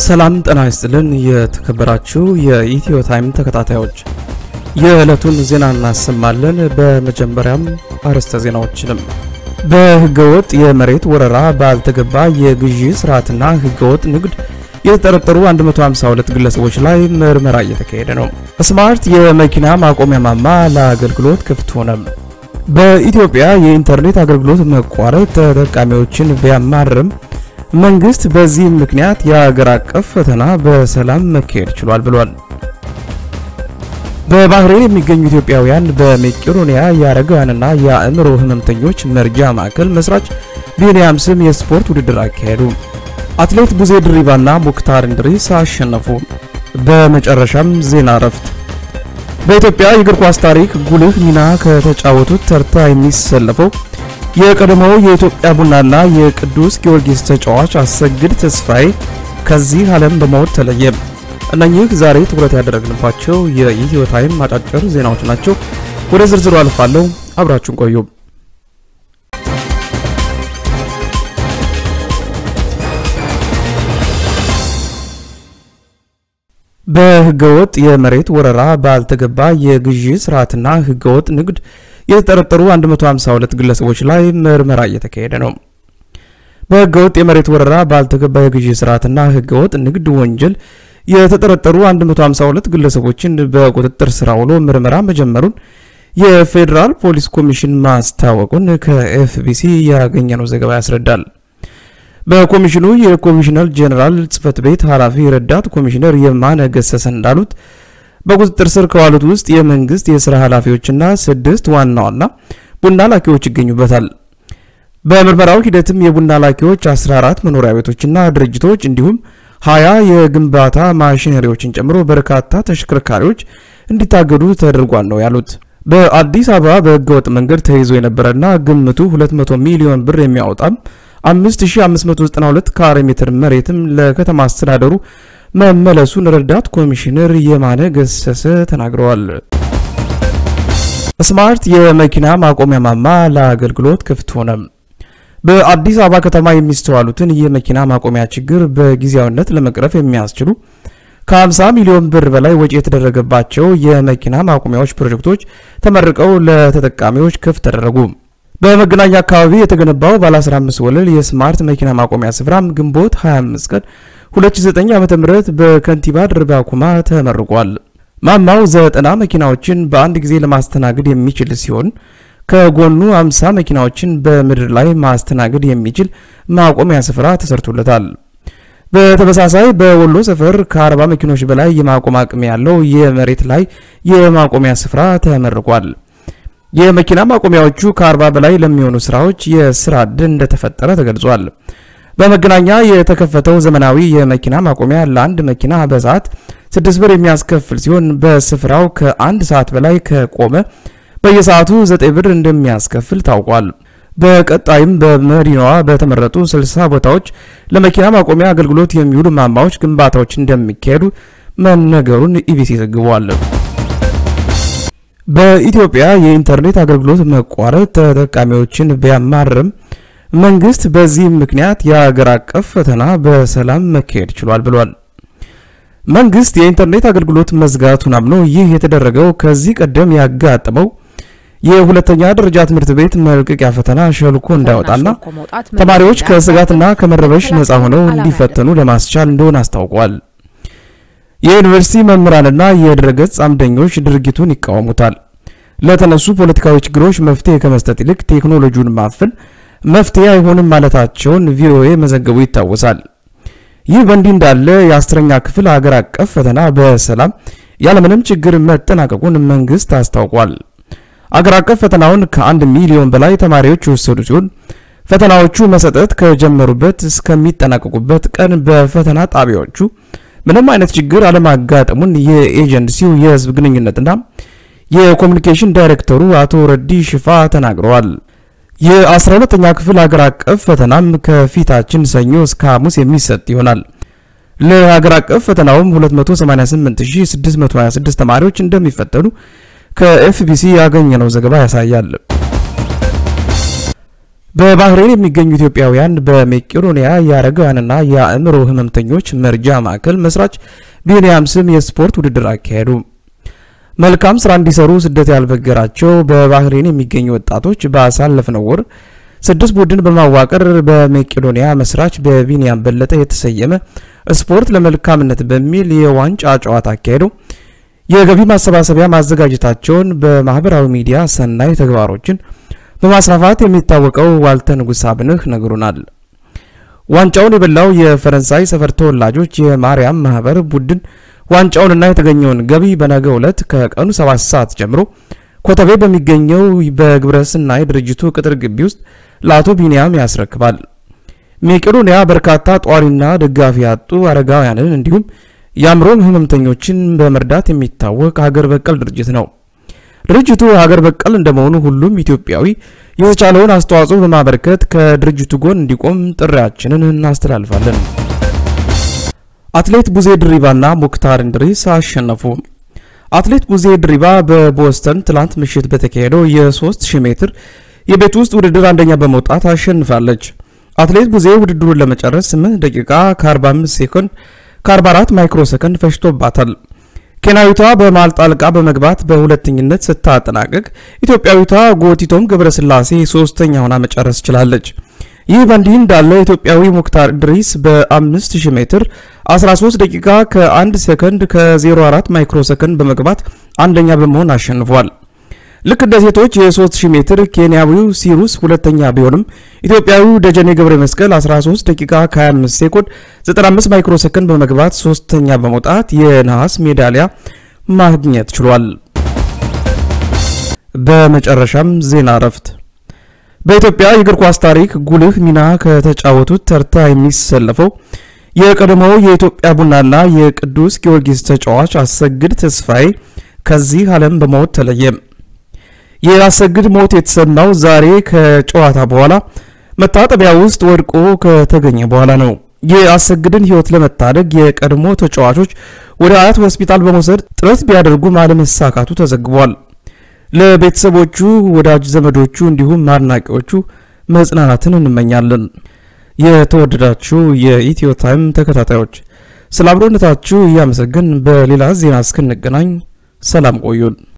ሰላም ጤና ይስጥልን። የተከበራችሁ የኢትዮ ታይም ተከታታዮች የዕለቱን ዜና እናሰማለን። በመጀመሪያም አርዕስተ ዜናዎችንም በህገወጥ የመሬት ወረራ ባልተገባ የግዢ ስርዓትና ህገወጥ ንግድ የተጠረጠሩ 152 ግለሰቦች ላይ ምርመራ እየተካሄደ ነው። ስማርት የመኪና ማቆሚያ ማማ ለአገልግሎት ክፍት ሆነ። በኢትዮጵያ የኢንተርኔት አገልግሎት መቋረጥ ተጠቃሚዎችን ቢያማርም መንግስት በዚህ ምክንያት የሀገር አቀፍ ፈተና በሰላም መካሄድ ችሏል ብሏል። በባህሬን የሚገኙ ኢትዮጵያውያን በሜቄዶኒያ የአረጋውያንና የአእምሮ ህመምተኞች መርጃ ማዕከል መስራች ቢኒያም ስም የስፖርት ውድድር አካሄዱ። አትሌት ቡዜ ድሪባና ሙክታር እንድሪስ አሸነፉ። በመጨረሻም ዜና እረፍት። በኢትዮጵያ የእግር ኳስ ታሪክ ጉልህ ሚና ከተጫወቱት ተርታ የሚሰለፈው የቀድሞው የኢትዮጵያ ቡናና የቅዱስ ጊዮርጊስ ተጫዋች አሰግድ ተስፋዬ ከዚህ ዓለም በሞት ተለየ። እነኚህ ዛሬ ትኩረት ያደረግንባቸው የኢትዮ ታይም አጫጭር ዜናዎች ናቸው። ወደ ዝርዝሩ አልፋለሁ። አብራችሁን ቆዩ። በህገወጥ የመሬት ወረራ ባልተገባ የግዢ ስርዓትና ህገወጥ ንግድ የተጠረጠሩ 152 ግለሰቦች ላይ ምርመራ እየተካሄደ ነው። በህገወጥ የመሬት ወረራ ባልተገባ የግዢ ስርዓትና ህገወጥ ንግድ ወንጀል የተጠረጠሩ 152 ግለሰቦችን በቁጥጥር ስር አውሎ ምርመራ መጀመሩን የፌዴራል ፖሊስ ኮሚሽን ማስታወቁን ከኤፍቢሲ ያገኘነው ዘገባ ያስረዳል። በኮሚሽኑ የኮሚሽነር ጄኔራል ጽህፈት ቤት ኃላፊ ረዳት ኮሚሽነር የማነ ገሰሰ እንዳሉት በቁጥጥር ስር ከዋሉት ውስጥ የመንግስት የስራ ኃላፊዎችና ስድስት ዋና ዋና ቡና ላኪዎች ይገኙበታል። በምርመራው ሂደትም የቡና ላኪዎች 14 መኖሪያ ቤቶችና ድርጅቶች እንዲሁም 20 የግንባታ ማሽነሪዎችን ጨምሮ በርካታ ተሽከርካሪዎች እንዲታገዱ ተደርጓል ነው ያሉት። በአዲስ አበባ በህገወጥ መንገድ ተይዞ የነበረና ግምቱ 200 ሚሊዮን ብር የሚያወጣም 5592 ካሬ ሜትር መሬትም ለከተማ አስተዳደሩ መመለሱን ረዳት ኮሚሽነር የማነ ገሰሰ ተናግረዋል። ስማርት የመኪና ማቆሚያ ማማ ለአገልግሎት ክፍት ሆነ። በአዲስ አበባ ከተማ የሚስተዋሉትን የመኪና ማቆሚያ ችግር በጊዜያዊነት ለመቅረፍ የሚያስችሉ ከ50 ሚሊዮን ብር በላይ ወጪ የተደረገባቸው የመኪና ማቆሚያዎች ፕሮጀክቶች ተመርቀው ለተጠቃሚዎች ክፍት ተደረጉ። በመገናኛ አካባቢ የተገነባው ባለ 15 ወለል የስማርት መኪና ማቆሚያ ስፍራም ግንቦት 25 ቀን 2009 ዓ.ም በከንቲባ ድርባ ኩማ ተመርቋል። ማማው ዘጠና መኪናዎችን በአንድ ጊዜ ለማስተናገድ የሚችል ሲሆን ከጎኑ 50 መኪናዎችን በምድር ላይ ማስተናገድ የሚችል ማቆሚያ ስፍራ ተሰርቶለታል። በተመሳሳይ በወሎ ሰፈር ከ40 መኪኖች በላይ የማቆም አቅም ያለው የመሬት ላይ የማቆሚያ ስፍራ ተመርቋል። የመኪና ማቆሚያዎቹ ከ40 በላይ ለሚሆኑ ስራዎች የስራ ዕድል እንደተፈጠረ ተገልጿል። በመገናኛ የተከፈተው ዘመናዊ የመኪና ማቆሚያ ለአንድ መኪና በሰዓት 6 ብር የሚያስከፍል ሲሆን በስፍራው ከአንድ ሰዓት በላይ ከቆመ በየሰዓቱ 9 ብር እንደሚያስከፍል ታውቋል። በቀጣይም በመዲናዋ በተመረጡ 60 ቦታዎች ለመኪና ማቆሚያ አገልግሎት የሚውሉ ማማዎች ግንባታዎች እንደሚካሄዱ መነገሩን ኢቢሲ ዘግቧል። በኢትዮጵያ የኢንተርኔት አገልግሎት መቋረጥ ተጠቃሚዎችን ቢያማርም መንግስት በዚህ ምክንያት የሀገር አቀፍ ፈተና በሰላም መካሄድ ችሏል ብሏል። መንግስት የኢንተርኔት አገልግሎት መዝጋቱን አምኖ ይህ የተደረገው ከዚህ ቀደም ያጋጠመው የሁለተኛ ደረጃ ትምህርት ቤት መልቀቂያ ፈተና ሸልኮ እንዳይወጣና ተማሪዎች ከስጋትና ከመረበሽ ነፃ ሆነው እንዲፈተኑ ለማስቻል እንደሆነ አስታውቋል። የዩኒቨርሲቲ መምህራንና የድረገጽ አምደኞች ድርጊቱን ይቃወሙታል። ለተነሱ ፖለቲካዊ ችግሮች መፍትሄ ከመስጠት ይልቅ ቴክኖሎጂውን ማፈን መፍትሄ አይሆንም ማለታቸውን ቪኦኤ መዘገቡ ይታወሳል። ይህ በእንዲህ እንዳለ የአስረኛ ክፍል ሀገር አቀፍ ፈተና በሰላም ያለምንም ችግር መጠናቀቁን መንግስት አስታውቋል። አገር አቀፍ ፈተናውን ከአንድ ሚሊዮን በላይ ተማሪዎች የወሰዱ ሲሆን ፈተናዎቹ መሰጠት ከጀመሩበት እስከሚጠናቀቁበት ቀን በፈተና ጣቢያዎቹ ምንም አይነት ችግር አለማጋጠሙን የኤጀንሲው የህዝብ ግንኙነትና የኮሚኒኬሽን ዳይሬክተሩ አቶ ረዲ ሽፋ ተናግረዋል። የ12ኛ ክፍል ሀገር አቀፍ ፈተናም ከፊታችን ሰኞ እስከ ሐሙስ የሚሰጥ ይሆናል። ለሀገር አቀፍ ፈተናውም 288626 ተማሪዎች እንደሚፈተኑ ከኤፍቢሲ ያገኘነው ዘገባ ያሳያል። በባህሬን የሚገኙ ኢትዮጵያውያን በሜቄዶንያ የአረጋውያንና የአእምሮ ህመምተኞች መርጃ ማዕከል መስራች ቢንያም ስም የስፖርት ውድድር አካሄዱ። መልካም ስራ እንዲሰሩ ስደት ያልበገራቸው በባህሬን የሚገኙ ወጣቶች ባሳለፍነው ወር ስድስት ቡድን በማዋቀር በሜቄዶንያ መስራች በቢንያም በለጠ የተሰየመ ስፖርት ለመልካምነት በሚል የዋንጫ ጨዋታ አካሄደው የገቢ ማሰባሰቢያ ማዘጋጀታቸውን በማህበራዊ ሚዲያ ሰናይ ተግባሮችን በማስፋፋት የሚታወቀው ዋልተ ንጉስ አብንህ ነግሩናል። ዋንጫውን የበላው የፈረንሳይ ሰፈር ተወላጆች የማርያም ማህበር ቡድን ዋንጫውንና የተገኘውን ገቢ በነገው ዕለት ከቀኑ 7 ሰዓት ጀምሮ ኮተቤ በሚገኘው በግብረ ሰናይ ድርጅቱ ቅጥር ግቢ ውስጥ ለአቶ ቢንያም ያስረክባል። ሜቄዶንያ በርካታ ጧሪና ደጋፊ ያጡ አረጋውያንን እንዲሁም የአእምሮ ህመምተኞችን በመርዳት የሚታወቅ ሀገር በቀል ድርጅት ነው። ድርጅቱ ሀገር በቀል እንደመሆኑ ሁሉም ኢትዮጵያዊ የተቻለውን አስተዋጽኦ በማበርከት ከድርጅቱ ጎን እንዲቆም ጥሪያችንን እናስተላልፋለን። አትሌት ቡዜ ድሪባና ሙክታር እንድሪስ አሸነፉ። አትሌት ቡዜ ድሪባ በቦስተን ትላንት ምሽት በተካሄደው የ3000 ሜትር የቤት ውስጥ ውድድር አንደኛ በመውጣት አሸንፋለች። አትሌት ቡዜ ውድድሩን ለመጨረስ 8 ደቂቃ ከ45 ሴኮንድ ከ44 ማይክሮ ሰከንድ ፈጅቶባታል። ኬንያዊቷ በመሃል ጣልቃ በመግባት በሁለተኝነት ስታጠናቀቅ ኢትዮጵያዊቷ ጎቲቶም ገብረስላሴ ሶስተኛ ሆና መጨረስ ችላለች። ይህ በእንዲህ እንዳለ ኢትዮጵያዊ ሙክታር ድሪስ በ5000 ሜትር 13 ደቂቃ ከ1 ሰከንድ ከ04 ማይክሮ ሰከንድ በመግባት አንደኛ በመሆን አሸንፏል። ልክ እንደ ሴቶች የ3000 ሜትር ኬንያዊው ሲሩስ ሁለተኛ ቢሆንም ኢትዮጵያዊው ደጀኔ ገብረ መስቀል 13 ደቂቃ ከ25 ሴኮንድ 95 ማይክሮ ሰከንድ በመግባት ሶስተኛ በመውጣት የነሐስ ሜዳሊያ ማግኘት ችሏል። በመጨረሻም ዜና እረፍት። በኢትዮጵያ የእግር ኳስ ታሪክ ጉልህ ሚና ከተጫወቱት ተርታ የሚሰለፈው የቀድሞው የኢትዮጵያ ቡናና የቅዱስ ጊዮርጊስ ተጫዋች አሰግድ ተስፋዬ ከዚህ ዓለም በሞት ተለየ። የአሰግድ ሞት የተሰማው ዛሬ ከጨዋታ በኋላ መታጠቢያ ውስጥ ወድቆ ከተገኘ በኋላ ነው። የአሰግድን ሕይወት ለመታደግ የቀድሞ ተጫዋቾች ወደ አያት ሆስፒታል በመውሰድ ጥረት ቢያደርጉም አለመሳካቱ ተዘግቧል። ለቤተሰቦቹ፣ ወዳጅ ዘመዶቹ እንዲሁም አድናቂዎቹ መጽናናትን እንመኛለን። የተወደዳችሁ የኢትዮ ታይም ተከታታዮች ስለ አብሮነታችሁ እያመሰገን በሌላ ዜና እስክንገናኝ ሰላም ቆዩን።